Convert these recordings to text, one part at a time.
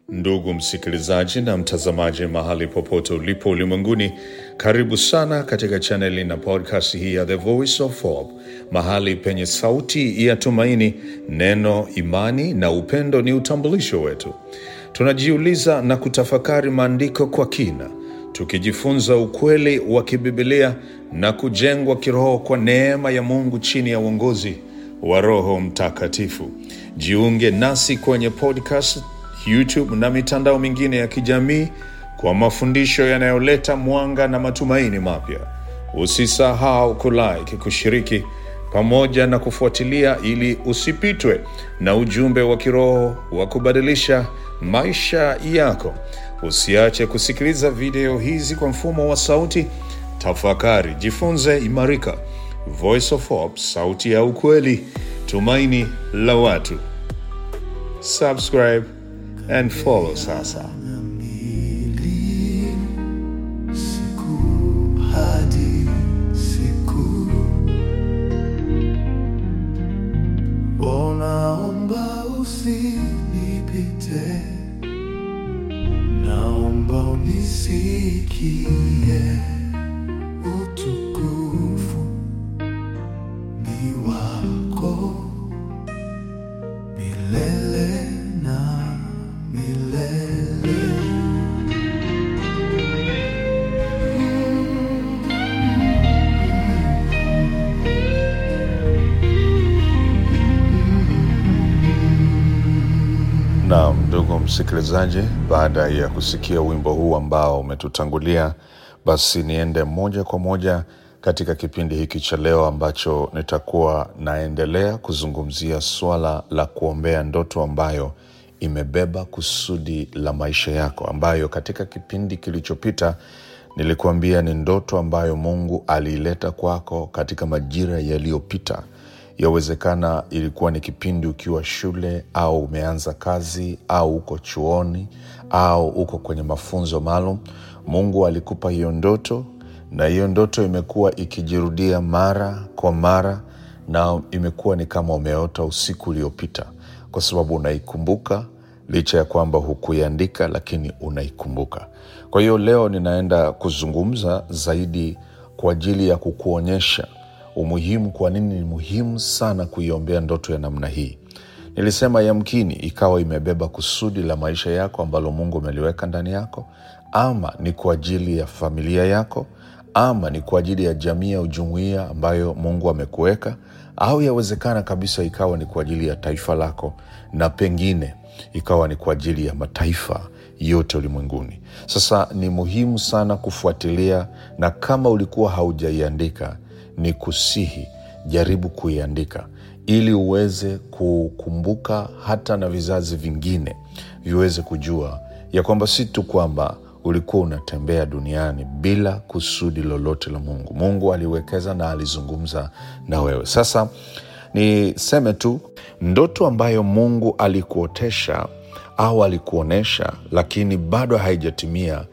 Ndugu msikilizaji na mtazamaji, mahali popote ulipo ulimwenguni, karibu sana katika chaneli na podcast hii ya The Voice of Hope, mahali penye sauti ya tumaini. Neno, imani na upendo ni utambulisho wetu. Tunajiuliza na kutafakari maandiko kwa kina, tukijifunza ukweli wa kibibilia na kujengwa kiroho kwa neema ya Mungu chini ya uongozi wa Roho Mtakatifu. Jiunge nasi kwenye podcast, YouTube na mitandao mingine ya kijamii kwa mafundisho yanayoleta mwanga na matumaini mapya. Usisahau kulike, kushiriki pamoja na kufuatilia ili usipitwe na ujumbe wa kiroho wa kubadilisha maisha yako. Usiache kusikiliza video hizi kwa mfumo wa sauti. Tafakari, jifunze, imarika. Voice of Hope, sauti ya ukweli, tumaini la watu. Subscribe and follow sasa. Siku hadi siku, naomba usinipite, naomba unisikie. Utukufu ni wako milele na milele. Naam, ndugu msikilizaji, baada ya kusikia wimbo huu ambao umetutangulia, basi niende moja kwa moja katika kipindi hiki cha leo ambacho nitakuwa naendelea kuzungumzia swala la kuombea ndoto ambayo imebeba kusudi la maisha yako, ambayo katika kipindi kilichopita nilikuambia ni ndoto ambayo Mungu aliileta kwako katika majira yaliyopita. Yawezekana ilikuwa ni kipindi ukiwa shule au umeanza kazi au uko chuoni au uko kwenye mafunzo maalum. Mungu alikupa hiyo ndoto, na hiyo ndoto imekuwa ikijirudia mara kwa mara, na imekuwa ni kama umeota usiku uliopita, kwa sababu unaikumbuka licha ya kwamba hukuiandika, lakini unaikumbuka. Kwa hiyo leo ninaenda kuzungumza zaidi kwa ajili ya kukuonyesha umuhimu, kwa nini ni muhimu sana kuiombea ndoto ya namna hii. Nilisema yamkini ikawa imebeba kusudi la maisha yako ambalo Mungu ameliweka ndani yako, ama ni kwa ajili ya familia yako, ama ni kwa ajili ya jamii au jumuiya ambayo Mungu amekuweka, au yawezekana kabisa ikawa ni kwa ajili ya taifa lako, na pengine ikawa ni kwa ajili ya mataifa yote ulimwenguni. Sasa ni muhimu sana kufuatilia, na kama ulikuwa haujaiandika ni kusihi jaribu kuiandika ili uweze kukumbuka hata na vizazi vingine viweze kujua ya kwamba si tu kwamba ulikuwa unatembea duniani bila kusudi lolote la Mungu. Mungu aliwekeza na alizungumza na wewe. Sasa niseme tu, ndoto ambayo Mungu alikuotesha au alikuonyesha, lakini bado haijatimia,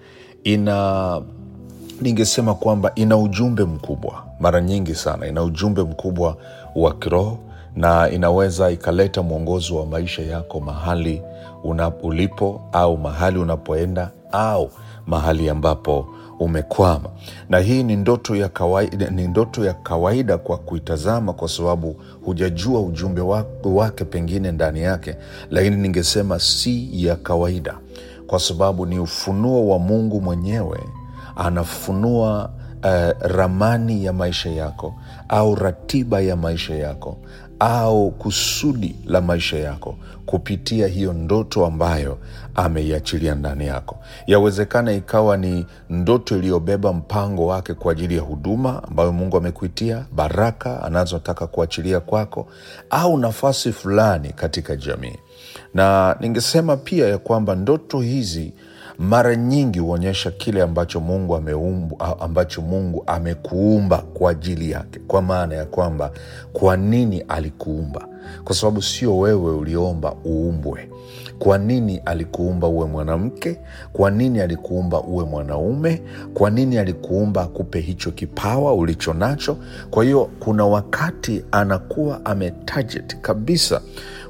ina ningesema kwamba ina ujumbe mkubwa, mara nyingi sana ina ujumbe mkubwa wa kiroho, na inaweza ikaleta mwongozo wa maisha yako mahali una ulipo au mahali unapoenda au mahali ambapo umekwama. Na hii ni ndoto ya kawaida, ni ndoto ya kawaida kwa kuitazama, kwa sababu hujajua ujumbe wa- wake pengine ndani yake, lakini ningesema si ya kawaida, kwa sababu ni ufunuo wa Mungu mwenyewe anafunua eh, ramani ya maisha yako au ratiba ya maisha yako au kusudi la maisha yako kupitia hiyo ndoto ambayo ameiachilia ndani yako. Yawezekana ikawa ni ndoto iliyobeba mpango wake kwa ajili ya huduma ambayo Mungu amekuitia, baraka anazotaka kuachilia kwako, au nafasi fulani katika jamii. Na ningesema pia ya kwamba ndoto hizi mara nyingi huonyesha kile ambacho Mungu ameumbu, ambacho Mungu amekuumba kwa ajili yake, kwa maana ya kwamba kwa nini alikuumba, kwa sababu sio wewe uliomba uumbwe. Kwa nini alikuumba uwe mwanamke? Kwa nini alikuumba uwe mwanaume? Kwa nini alikuumba akupe hicho kipawa ulicho nacho? Kwa hiyo kuna wakati anakuwa ametarget kabisa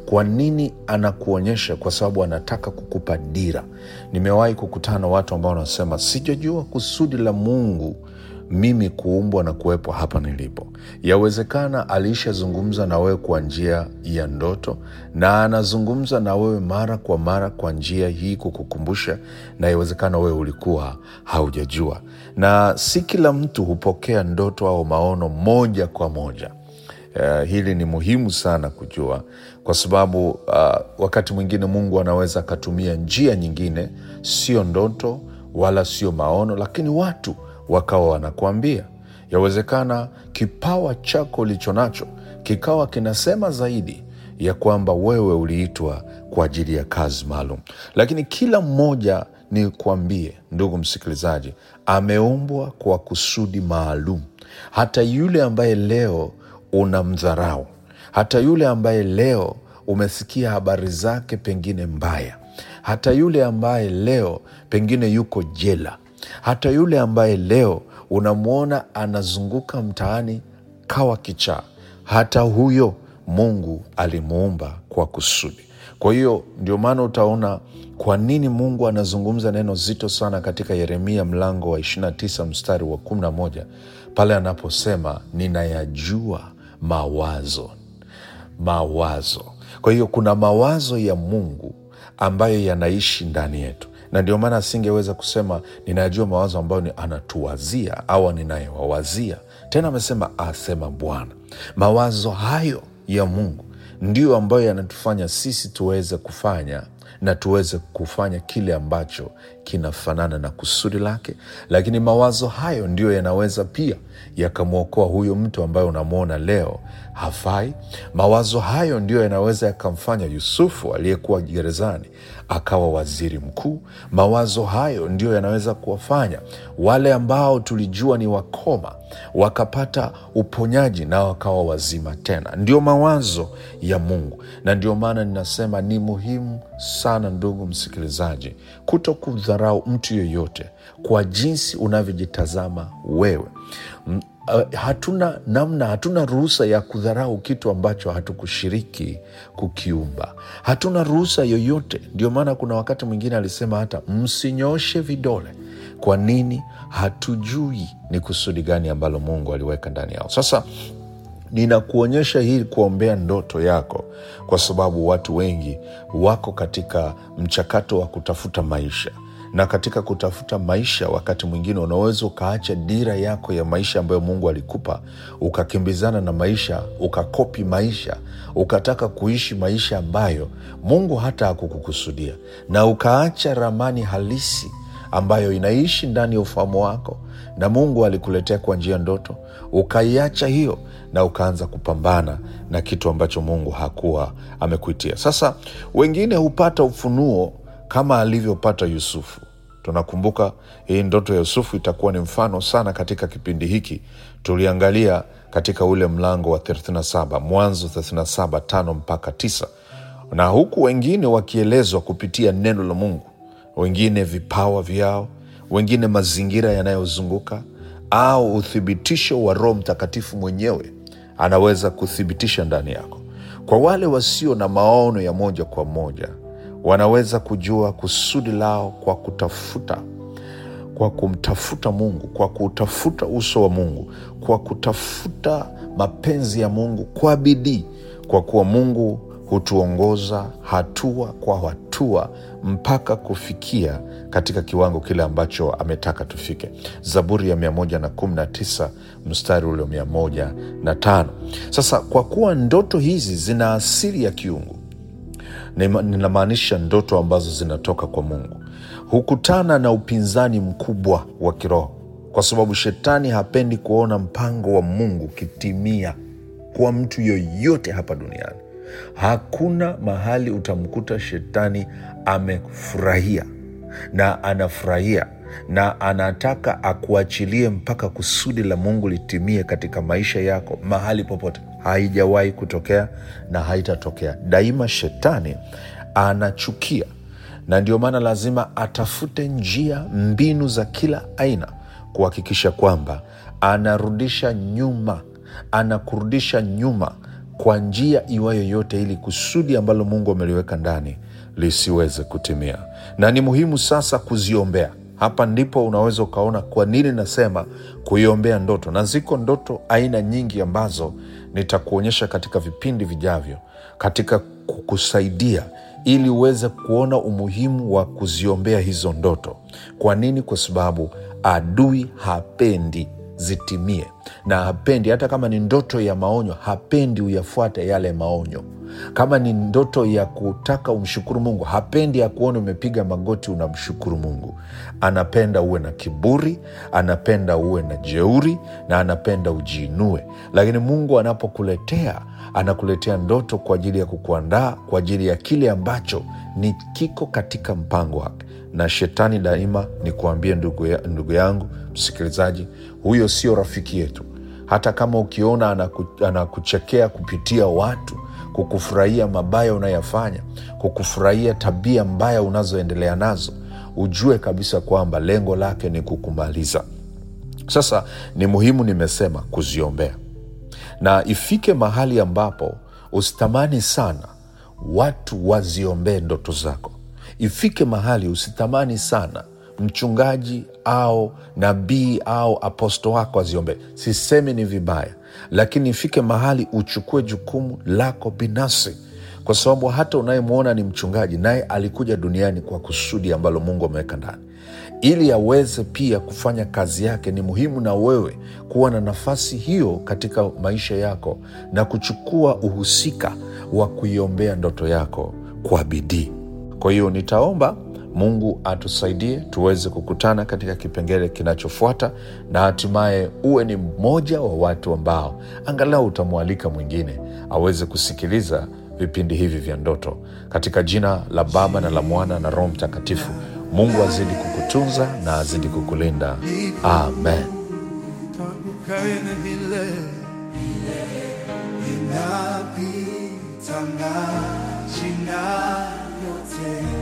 kwa nini anakuonyesha kwa sababu anataka kukupa dira nimewahi kukutana na watu ambao wanasema sijajua kusudi la mungu mimi kuumbwa na kuwepo hapa nilipo yawezekana alishazungumza na wewe kwa njia ya ndoto na anazungumza na wewe mara kwa mara kwa njia hii kukukumbusha na yawezekana wewe ulikuwa haujajua na si kila mtu hupokea ndoto au maono moja kwa moja Uh, hili ni muhimu sana kujua kwa sababu uh, wakati mwingine mungu anaweza akatumia njia nyingine sio ndoto wala sio maono lakini watu wakawa wanakuambia yawezekana kipawa chako ulicho nacho kikawa kinasema zaidi ya kwamba wewe uliitwa kwa ajili ya kazi maalum lakini kila mmoja ni kuambie ndugu msikilizaji ameumbwa kwa kusudi maalum hata yule ambaye leo unamdharau hata yule ambaye leo umesikia habari zake pengine mbaya hata yule ambaye leo pengine yuko jela hata yule ambaye leo unamwona anazunguka mtaani kawa kichaa hata huyo mungu alimuumba kwa kusudi kwa hiyo ndio maana utaona kwa nini mungu anazungumza neno zito sana katika yeremia mlango wa 29 mstari wa 11 pale anaposema ninayajua mawazo mawazo kwa hiyo kuna mawazo ya mungu ambayo yanaishi ndani yetu na ndio maana asingeweza kusema ninayajua mawazo ambayo ni anatuwazia au ninayewawazia tena amesema asema bwana mawazo hayo ya mungu ndio ambayo yanatufanya sisi tuweze kufanya na tuweze kufanya kile ambacho kinafanana na kusudi lake lakini mawazo hayo ndiyo yanaweza pia yakamwokoa huyo mtu ambaye unamwona leo hafai mawazo hayo ndiyo yanaweza yakamfanya yusufu aliyekuwa gerezani akawa waziri mkuu mawazo hayo ndiyo yanaweza kuwafanya wale ambao tulijua ni wakoma wakapata uponyaji na wakawa wazima tena ndio mawazo ya mungu na ndio maana ninasema ni muhimu sana ndugu msikilizaji kuto kudharau mtu yoyote kwa jinsi unavyojitazama wewe M- uh, hatuna namna hatuna ruhusa ya kudharau kitu ambacho hatukushiriki kukiumba hatuna ruhusa yoyote ndio maana kuna wakati mwingine alisema hata msinyoshe vidole kwa nini hatujui ni kusudi gani ambalo mungu aliweka ndani yao sasa ninakuonyesha hii kuombea ndoto yako kwa sababu watu wengi wako katika mchakato wa kutafuta maisha na katika kutafuta maisha wakati mwingine unaweza ukaacha dira yako ya maisha ambayo mungu alikupa ukakimbizana na maisha ukakopi maisha ukataka kuishi maisha ambayo mungu hata hakukukusudia na ukaacha ramani halisi ambayo inaishi ndani ya ufahamu wako na mungu alikuletea kwa njia ndoto ukaiacha hiyo na ukaanza kupambana na kitu ambacho mungu hakuwa amekuitia sasa wengine hupata ufunuo kama alivyopata yusufu tunakumbuka hii ndoto ya yusufu itakuwa ni mfano sana katika kipindi hiki tuliangalia katika ule mlango wa 37 mwanzo 37 tano mpaka 9 na huku wengine wakielezwa kupitia neno la mungu wengine vipawa vyao wengine mazingira yanayozunguka au uthibitisho wa roho mtakatifu mwenyewe anaweza kuthibitisha ndani yako kwa wale wasio na maono ya moja kwa moja wanaweza kujua kusudi lao kwa kutafuta kwa kumtafuta mungu kwa kutafuta uso wa mungu kwa kutafuta mapenzi ya mungu kwa bidii kwa kuwa mungu hutuongoza hatua kwa hatua mpaka kufikia katika kiwango kile ambacho ametaka tufike zaburi ya 119 mstari ule 105 sasa kwa kuwa ndoto hizi zina asili ya kiungu Nima- ninamaanisha ndoto ambazo zinatoka kwa mungu hukutana na upinzani mkubwa wa kiroho kwa sababu shetani hapendi kuona mpango wa mungu kitimia kwa mtu yoyote hapa duniani hakuna mahali utamkuta shetani amefurahia na anafurahia na anataka akuachilie mpaka kusudi la mungu litimie katika maisha yako mahali popote haijawahi kutokea na haitatokea daima shetani anachukia na ndio maana lazima atafute njia mbinu za kila aina kuhakikisha kwamba anarudisha nyuma anakurudisha nyuma kwa njia iwayo yote, ili kusudi ambalo Mungu ameliweka ndani lisiweze kutimia. Na ni muhimu sasa kuziombea. Hapa ndipo unaweza ukaona kwa nini nasema kuiombea ndoto, na ziko ndoto aina nyingi ambazo nitakuonyesha katika vipindi vijavyo, katika kukusaidia ili uweze kuona umuhimu wa kuziombea hizo ndoto. Kwa nini? Kwa sababu adui hapendi zitimie, na hapendi hata kama ni ndoto ya maonyo, hapendi uyafuate yale maonyo. Kama ni ndoto ya kutaka umshukuru Mungu, hapendi akuone umepiga magoti unamshukuru Mungu. Anapenda uwe na kiburi, anapenda uwe na jeuri, na anapenda ujiinue. Lakini Mungu anapokuletea anakuletea ndoto kwa ajili ya kukuandaa kwa ajili ya kile ambacho ni kiko katika mpango wake. Na shetani daima, ni kuambia ndugu, ya, ndugu yangu msikilizaji, huyo sio rafiki yetu. Hata kama ukiona anaku, anakuchekea kupitia watu, kukufurahia mabaya unayofanya, kukufurahia tabia mbaya unazoendelea nazo, ujue kabisa kwamba lengo lake ni kukumaliza. Sasa ni muhimu, nimesema kuziombea na ifike mahali ambapo usitamani sana watu waziombee ndoto zako. Ifike mahali usitamani sana mchungaji au nabii au aposto wako aziombee. Sisemi ni vibaya, lakini ifike mahali uchukue jukumu lako binafsi, kwa sababu hata unayemwona ni mchungaji, naye alikuja duniani kwa kusudi ambalo Mungu ameweka ndani ili aweze pia kufanya kazi yake. Ni muhimu na wewe kuwa na nafasi hiyo katika maisha yako na kuchukua uhusika wa kuiombea ndoto yako kwa bidii. Kwa hiyo nitaomba Mungu atusaidie tuweze kukutana katika kipengele kinachofuata, na hatimaye uwe ni mmoja wa watu ambao angalau utamwalika mwingine aweze kusikiliza vipindi hivi vya ndoto, katika jina la Baba na la Mwana na Roho Mtakatifu. Mungu azidi kukutunza na azidi kukulinda. Amen. ukae na milele inapita majina yote